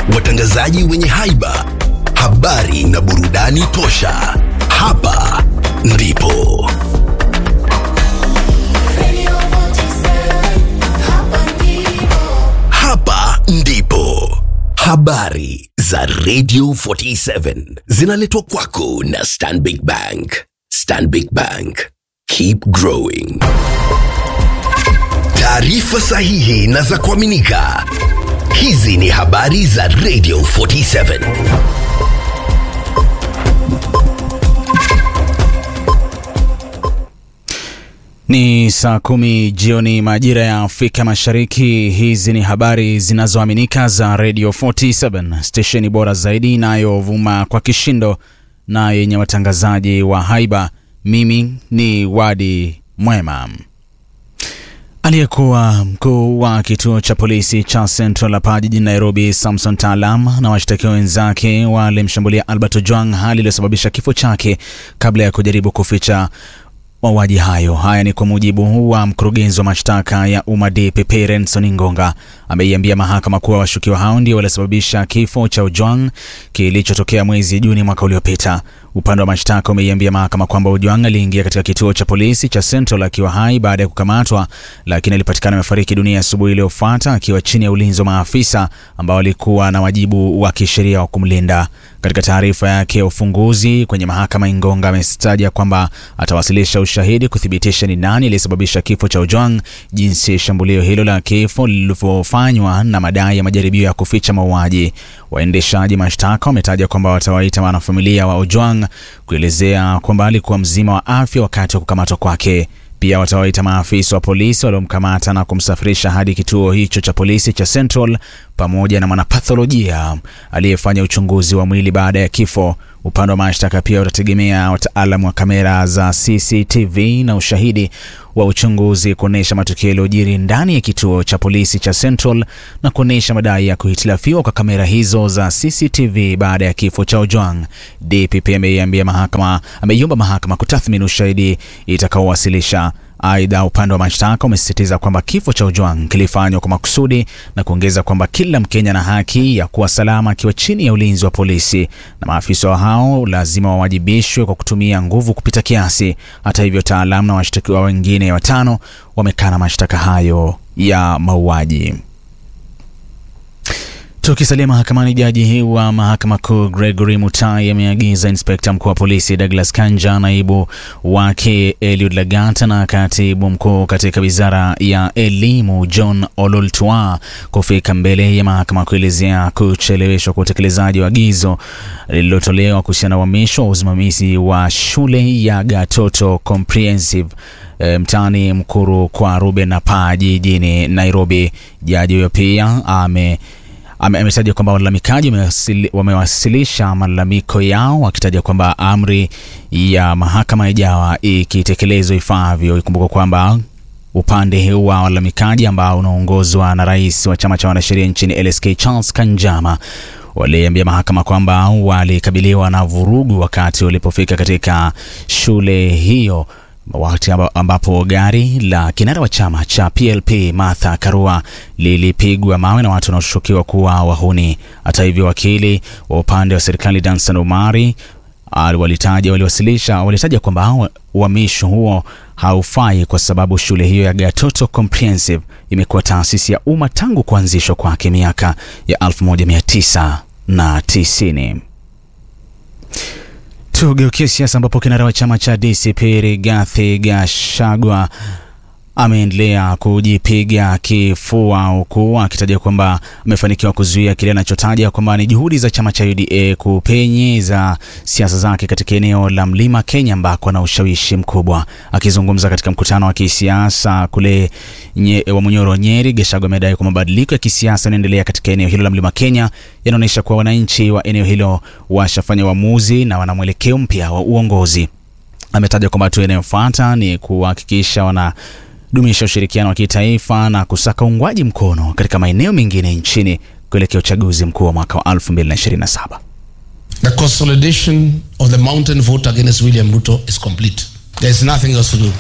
watangazaji wenye haiba, habari na burudani tosha. Hapa ndipo hapa ndipo habari za Radio 47 zinaletwa kwako na Stanbic Bank. Stanbic Bank, keep growing. Taarifa sahihi na za kuaminika. Hizi ni habari za Radio 47. Ni saa kumi jioni majira ya Afrika Mashariki. Hizi ni habari zinazoaminika za Radio 47, stesheni bora zaidi inayovuma kwa kishindo na yenye watangazaji wa haiba. Mimi ni Wadi Mwema. Aliyekuwa mkuu wa kituo cha polisi cha Central hapa jijini Nairobi, Samson Taalam na washtakiwa wenzake walimshambulia Albert Ojwang, hali iliyosababisha kifo chake kabla ya kujaribu kuficha mauaji hayo. Haya ni kwa mujibu wa mkurugenzi wa mashtaka ya umma DPP Renson Ngonga, ameiambia mahakama kuwa washukiwa hao ndio waliosababisha kifo cha Ojwang kilichotokea mwezi Juni mwaka uliopita. Upande wa mashtaka umeiambia mahakama kwamba Ojwang aliingia katika kituo cha polisi cha Central akiwa hai baada ya kukamatwa, lakini alipatikana amefariki dunia asubuhi iliyofuata akiwa chini ya ulinzi wa maafisa ambao walikuwa na wajibu wa kisheria wa kumlinda. Katika taarifa yake ya ufunguzi kwenye mahakama, Ingonga amestaja kwamba atawasilisha ushahidi kuthibitisha ni nani aliyesababisha kifo cha Ojwang, jinsi shambulio hilo la kifo lilivyofanywa na madai ya majaribio ya kuficha mauaji. Waendeshaji mashtaka wametaja kwamba watawaita wanafamilia wa Ojwang kuelezea kwamba alikuwa mzima wa afya wakati wa kukamatwa kwake. Pia watawaita maafisa wa polisi waliomkamata na kumsafirisha hadi kituo hicho cha polisi cha Central pamoja na mwanapatholojia aliyefanya uchunguzi wa mwili baada ya kifo. Upande wa mashtaka pia utategemea wataalamu wa kamera za CCTV na ushahidi wa uchunguzi kuonyesha matukio yaliyojiri ndani ya kituo cha polisi cha Central na kuonyesha madai ya kuhitilafiwa kwa kamera hizo za CCTV baada ya kifo cha Ojwang. DPP ameiambia mahakama, ameiomba mahakama kutathmini ushahidi itakaowasilisha. Aidha, upande wa mashtaka umesisitiza kwamba kifo cha Ojwang kilifanywa kwa makusudi na kuongeza kwamba kila Mkenya na haki ya kuwa salama akiwa chini ya ulinzi wa polisi na maafisa hao lazima wawajibishwe kwa kutumia nguvu kupita kiasi. Hata hivyo, taalamu na washtakiwa wengine watano wamekana mashtaka hayo ya mauaji. Tukisalia mahakamani, jaji wa mahakama kuu Gregory Mutai ameagiza inspekta mkuu wa polisi Douglas Kanja, naibu wake Eliud Lagata na katibu mkuu katika wizara ya elimu John Ololtua kufika mbele ya mahakama kuelezea kucheleweshwa kwa utekelezaji wa agizo lililotolewa kuhusiana na uhamisho wa usimamizi wa shule ya Gatoto Comprehensive E, mtaani Mkuru kwa Ruben na Paa jijini Nairobi. Jaji huyo pia ame ametaja kwamba walalamikaji wamewasilisha malalamiko yao wakitaja kwamba amri ya mahakama ijawa ikitekelezwa ifaavyo. Ikumbuka kwamba upande huu wa walalamikaji ambao unaongozwa na rais wa chama cha wanasheria nchini LSK Charles Kanjama waliambia mahakama kwamba walikabiliwa na vurugu wakati walipofika katika shule hiyo wakati ambapo gari la kinara wa chama cha PLP Martha Karua lilipigwa mawe na watu wanaoshukiwa kuwa wahuni. Hata hivyo, wakili wa upande wa serikali Dansan Omari walitaja waliwasilisha walitaja kwamba uhamisho huo haufai kwa sababu shule hiyo ya Gatoto Comprehensive imekuwa taasisi ya umma tangu kuanzishwa kwake miaka ya 1990. Tugeukie siasa ambapo kinara wa chama cha DCP Rigathi Gachagua ameendelea kujipiga kifua huku akitaja kwamba amefanikiwa kuzuia kile anachotaja kwamba ni juhudi za chama cha UDA kupenyeza siasa zake katika eneo la Mlima Kenya ambako ana ushawishi mkubwa. Akizungumza katika mkutano wa kisiasa kule nye, wa Munyoro Nyeri, Gachagua amedai kwamba mabadiliko ya kisiasa yanaendelea katika eneo hilo la Mlima Kenya yanaonyesha kuwa wananchi wa eneo hilo washafanya uamuzi na wana mwelekeo mpya wa uongozi. Ametaja kwamba hatua inayofuata ni kuhakikisha wana dumisha ushirikiano wa kitaifa na kusaka uungwaji mkono katika maeneo mengine nchini kuelekea uchaguzi mkuu wa mwaka wa 2027. The consolidation of the mountain vote against William Ruto is complete. There is nothing else to do.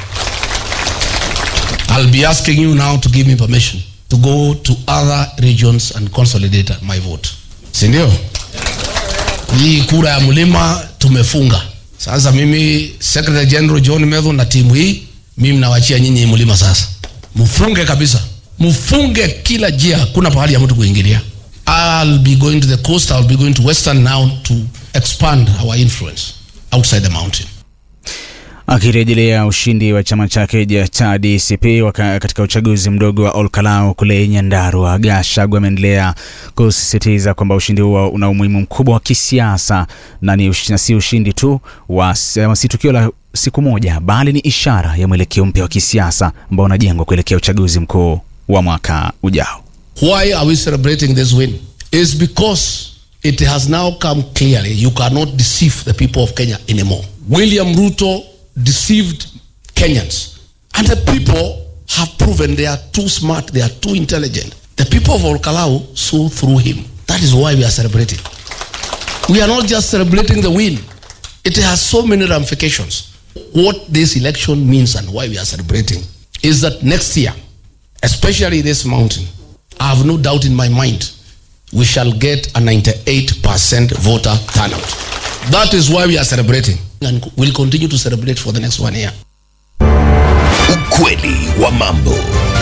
I'll be asking you now to give me permission to go to other regions and consolidate my vote. si ndio? Hii kura ya mlima tumefunga. Sasa mimi Secretary General John Medhu na timu hii, mimi nawachia nyinyi mlima sasa, mfunge kabisa, mfunge kila jia, hakuna pahali ya mtu kuingilia. I'll be going to the coast, I'll be going to western now to expand our influence outside the mountain. Akirejelea ushindi wa chama chake cha DCP waka katika uchaguzi mdogo wa Olkalau kule Nyandarua, Gachagua ameendelea kusisitiza kwamba ushindi huo una umuhimu mkubwa wa kisiasa na ni ush, na si ushindi tu wa si tukio la siku moja, bali ni ishara ya mwelekeo mpya wa kisiasa ambao unajengwa kuelekea uchaguzi mkuu wa mwaka ujao. Why are we celebrating this win? Is because it has now come clearly you cannot deceive the people of Kenya anymore. William Ruto deceived Kenyans. And the people have proven they are too smart, they are too intelligent. The people of Olkalau saw through him. That is why we are celebrating. We are not just celebrating the win. It has so many ramifications. What this election means and why we are celebrating is that next year, especially this mountain, I have no doubt in my mind, we shall get a 98% voter turnout. That is why we are celebrating and we'll continue to celebrate for the next one year. Ukweli wa mambo.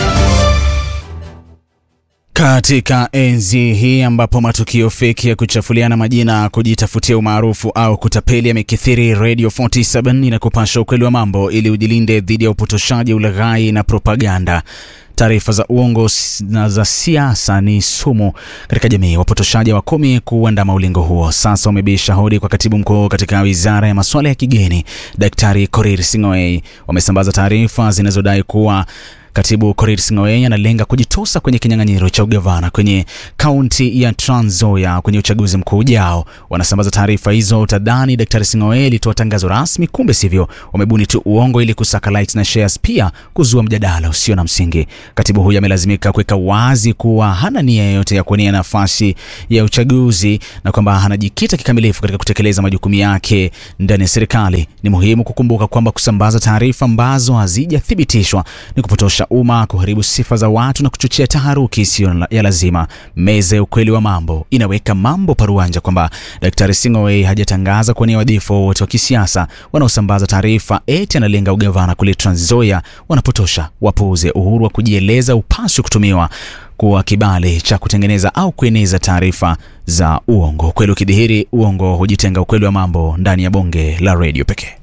Katika enzi hii ambapo matukio feki ya kuchafuliana majina, kujitafutia umaarufu au kutapeli yamekithiri, Radio 47 inakupasha ukweli wa mambo ili ujilinde dhidi ya upotoshaji, ulaghai na propaganda. Taarifa za uongo na za siasa ni sumu katika jamii. Wapotoshaji wa kumi kuandama ulingo huo sasa wamebisha hodi kwa katibu mkuu katika wizara ya masuala ya kigeni, Daktari Korir Sing'oei. Wamesambaza taarifa zinazodai kuwa Katibu Korir Sing'oei analenga kujitosa kwenye kinyang'anyiro cha ugavana kwenye kaunti ya Trans Nzoia kwenye uchaguzi mkuu ujao. Wanasambaza taarifa hizo, utadhani Daktari Sing'oei alitoa tangazo rasmi, kumbe sivyo. Wamebuni tu uongo ili kusaka likes na shares, pia kuzua mjadala usio na msingi. Katibu huyu amelazimika kuweka wazi kuwa hana nia yoyote ya kuwania nafasi ya uchaguzi na kwamba anajikita kikamilifu katika kutekeleza majukumu yake ndani ya serikali. Ni muhimu kukumbuka kwamba kusambaza taarifa ambazo hazijathibitishwa ni kupotosha umma, kuharibu sifa za watu na kuchochea taharuki isiyo ya lazima. Meza ya ukweli wa mambo inaweka mambo paruanja kwamba Daktari Sing'oei hajatangaza kuwania wadhifa wowote wa kisiasa. Wanaosambaza taarifa eti analenga ugavana kule Trans Nzoia wanapotosha. Wapuuze. Uhuru wa kujieleza upaswi kutumiwa kuwa kibali cha kutengeneza au kueneza taarifa za uongo. Ukweli ukidhihiri, uongo hujitenga. Ukweli wa mambo ndani ya bonge la redio pekee.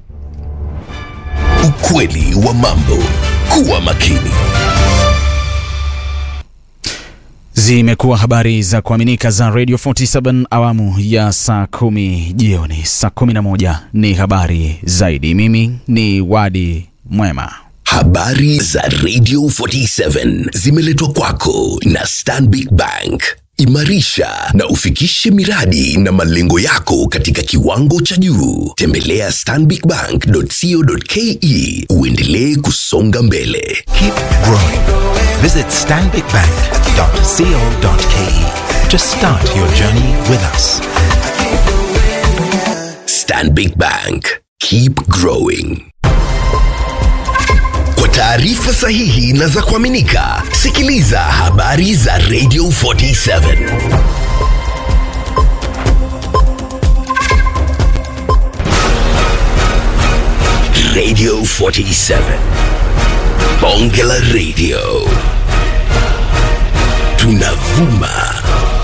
Ukweli wa mambo. Kuwa makini. Zimekuwa habari za kuaminika za Radio 47 awamu ya saa kumi jioni. Saa kumi na moja ni habari zaidi. Mimi ni Wadi Mwema. Habari za Radio 47 zimeletwa kwako na Stanbic Bank. Imarisha na ufikishe miradi na malengo yako katika kiwango cha juu. Tembelea stanbicbank.co.ke uendelee kusonga mbele. Keep growing. Visit stanbicbank.co.ke to start your journey with us. Stanbic Bank. Keep growing. Kwa taarifa sahihi na za kuaminika, sikiliza habari za Radio 47. Radio 47. Bonge la Radio. Tunavuma